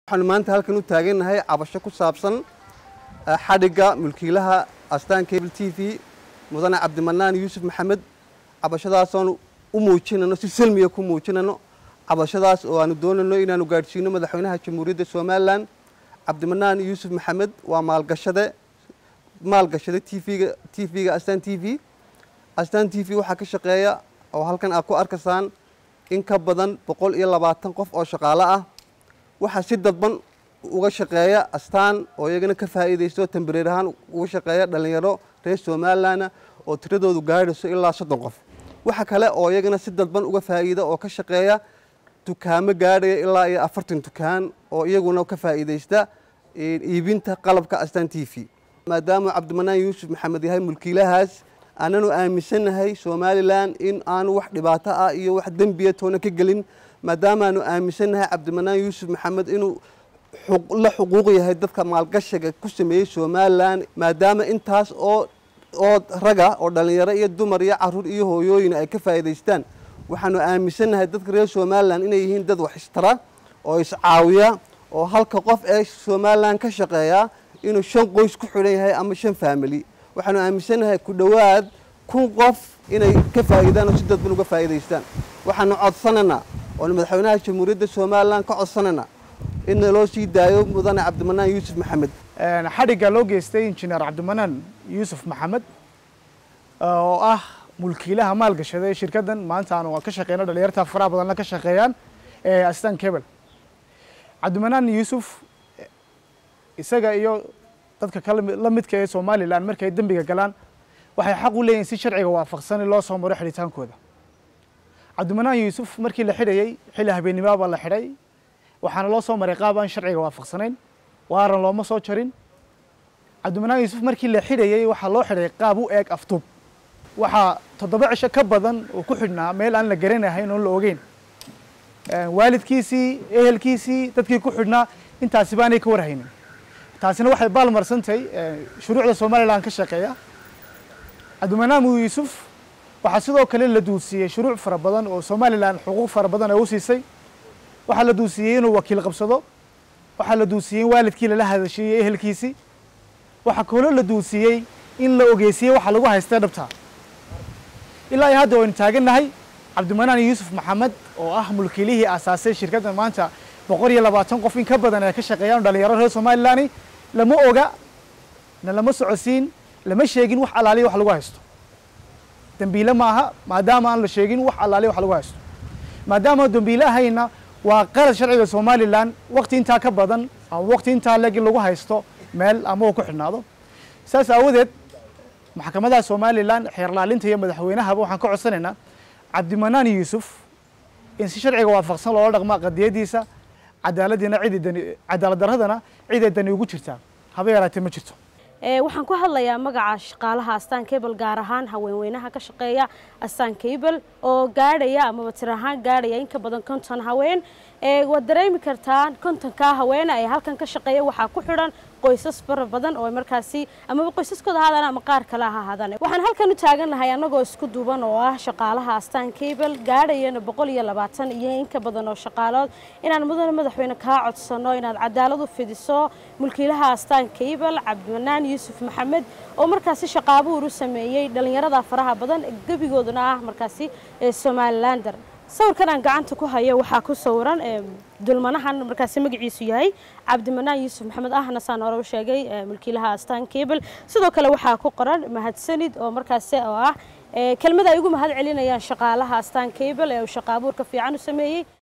waxaanu maanta halkan u taagannahay cabasho ku saabsan xadhigga mulkiilaha astaan cable t v mudane cabdimanaan yuusuf maxamed cabashadaasoonu u muujinano si selmiya ku muujinano cabashadaas oo aanu doonayno inaanu gaadhsiino madaxweynaha jamhuuriyadda somalilan cabdimanaan yuusuf maxamed waa maalgashade maalgashade tvga t v-ga astaan t v astaan t v waxaa ka shaqeeya oo halkan aad ku arkaysaan in ka badan boqol iyo labaatan qof oo shaqaale ah waxaa si dadban uga shaqeeya astaan oo iyagana ka faa'iidaysto tambareer ahaan uga shaqeeya dhallinyaro reer somalilanna oo tiradoodu gaadhayso ilaa soddon qof waxa kale oo iyagana si dadban uga faa'iida oo ka shaqeeya dukaamo gaadhaya ilaa iyo afartan dukaan oo iyaguna ka faa'iidaysta iibinta qalabka astaan t v maadaama cabdimanaan yuusuf maxamed yahay mulkiilahaas aananu aaminsannahay somalilan in aanu wax dhibaato ah iyo wax dembiya toona ka gelin maadaamaanu aaminsannahay cabdimanaan yuusuf maxamed inuu la xuquuq yahay dadka maalgashiga ku sameeyey somalilan maadaama intaas oo oo raga oo dhallinyaro iyo dumar iyo caruur iyo hooyooyin ay ka faa'iidaystaan waxaanu aaminsannahay dadka reer somalilan inay yihiin dad wax istara oo iscaawiya oo halka qof ee somalilan ka shaqeeya inuu shan qoys ku xidhan yahay ama shan faamili waxaanu aaminsannahay ku dhowaad kun qof inay ka faa'iidaan oo si dadban uga faa'iidaystaan waxaanu codsanaynaa oonu madaxweynaha jamhuuriyadda somalilan ka codsanaynaa in naloo sii daayo mudane cabdimanaan yuusuf maxamed xadhigga loo geystay injineer cabdimanaan yuusuf maxamed oo ah mulkiilaha maalgashada ee shirkaddan maanta aanu ka shaqeyno dhalinyarta faraha badanna ka shaqeeyaan ee astan cable cabdimanaan yuusuf isaga iyo dadka kala midka ee somalilan markay dembiga galaan waxay xaq u leeyihin si sharciga waafaqsan in loo soo maro xidhitaankooda cabdimanaan yuusuf markii la xidhayey xilli habeennimoa baa la xidhay waxaana loo soo maray qaab aan sharciga waafaqsanayn waaran looma soo jarin cabdimanaan yuusuf markii la xidhayey waxaa loo xidhay qaab u eeg aftuub waxaa toddoba cisho ka badan oo ku xidhnaa meel aan la garanahayn oon la ogeyn waalidkiisii ehelkiisii dadkii ku xidhnaa intaasi baanay ka warhaynin taasina waxay baalmarsantahay shuruucda somalilan ka shaqeeya cabdimanaan yuusuf waxaa sidoo kale la duusiiyey shuruuc fara badan oo somalilan xuquuq fara badan ay u siisay waxaa la duusiiyey inuu wakiil qabsado waxaa la duusiiyey in waalidkii lala hadashiiyey ehelkiisii waxaa kaloo la duusiiyey in la ogeysiyey waxa lagu haystay dhabta ilaa iyo hadda waynu taagannahay cabdimanaan yuusuf maxamed oo ah mulkiilihii aasaasay shirkaddan maanta boqol iyo labaatan qof in ka badan ay ka shaqeeyaan dhalinyaro reer somalilani lama oga na lama socodsiin lama sheegin wax allaaliya wax lagu haysto dembiile maaha maadaama aan la sheegin wax allaaliya wax lagu haysto maadaama dembiile ahayna waa qalad sharciga somalilan wakti intaa ka badan ama wakti intaa leg in lagu haysto meel ama uu ku xidhnaado saas aawadeed maxkamadaha somalilan xeerlaalinta iyo madaxweynahaba waxaan ka codsanaynaa cabdimanaan yuusuf in si sharciga waafaqsan loola dhaqma qadiyadiisa cadaaladiina cidi dani cadaalad daradana ciday dani ugu jirtaa haba yaraatee ma jirto waxaan ku hadlayaa magaca shaqaalaha astaan cable gaar ahaan haweenweynaha ka shaqeeya astaan cable oo gaadhaya amaba tir ahaan gaadhaya in ka badan konton haween waad dareemi kartaa kontonkaa haweene ee halkan ka shaqeeya waxaa ku xidhan qoysas fara badan oo markaasi amaba qoysaskooda ahaadaan ama qaar kale ha ahaadaan waxaan halkan u taagannahay annagoo isku duuban oo ah shaqaalaha astaan cable gaadhayana boqol iyo labaatan iyo in ka badan oo shaqaalood inaan mudane madaxweyne kaa codsano inaad cadaalad u fidiso mulkiilaha astaan cable cabdimanaan yuusuf maxamed oo markaasi shaqaabuur u sameeyey dhallinyarada faraha badan gebigooduna ah markaasi somalilander sawirkan aan gacanta ku hayo waxaa ku sawiran dulmanahan markaasi magaciisu yahay cabdimanaan yuusuf maxamed ahna saan hore u sheegay mulkiilaha astaan cable sidoo kale waxaa ku qoran mahadsanid oo markaasi oo ah kelmada ay ugu mahad celinayaan shaqaalaha astaan cable ee uu shaqaabuurka fiican u sameeyey